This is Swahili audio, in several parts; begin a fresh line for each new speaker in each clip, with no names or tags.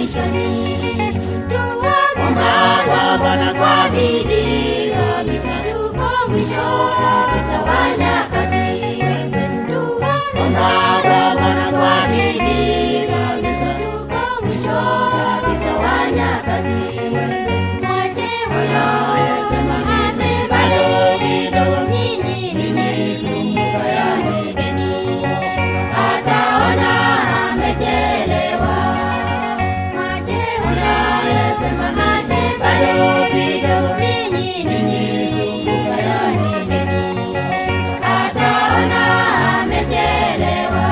mwishoni.
Omba kwa Bwana kwa bidii
kabisa, tuko mwisho kabisa wa nyakati.
Omba kwa Bwana kwa bidii
kabisa, tuko mwisho kabisa wa nyakati. Mwache huyo
Sema
mase
bado
bado
kidogo.
nyinyi ninyi mkashangeni, ataona amechelewa. Mwache huyo sema mase bado kidogo, ninyi ninyi mkashangeni, ataona amechelewa.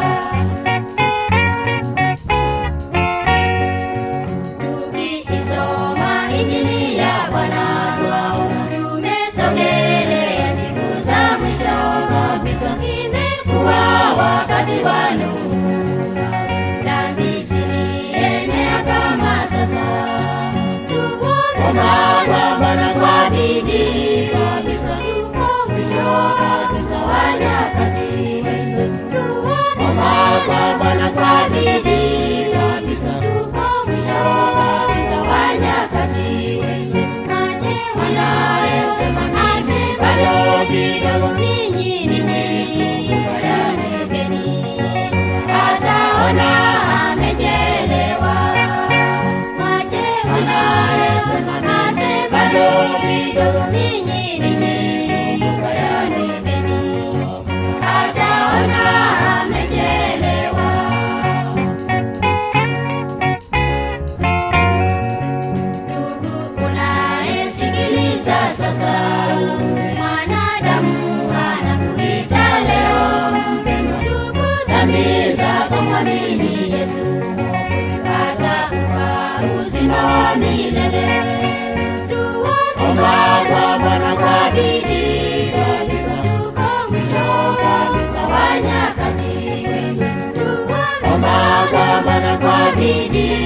Tukisoma Injili ya Bwana tumesogelea siku za mwisho kabisa. Imekuwa wakati wa Nuhu, dhambi zilienea kama sasa.
Omba kwa Bwana kwa bidii
kabisa, tuko mwisho kabisa wa nyakati.
Omba kwa Bwana kwa bidii
kabisa, tuko mwisho kabisa wa nyakati. Mache wanayosema mase bado kidogo, ninyi ninyi mkashangeni, ataona amechelewa. Mache wanayosema mase bado kidogo, ninyi ninyi mkashangeni, ataona amechelewa. Ndugu unayesikiliza sasa, mwanadamu anakuita leo, ndugu, dhambi zako mwamini Yesu, atakupa uzima wa milele.
Omba kwa Bwana kwa
bidii kabisa, tuko mwisho kabisa wa nyakati.
Omba kwa Bwana kwa bidii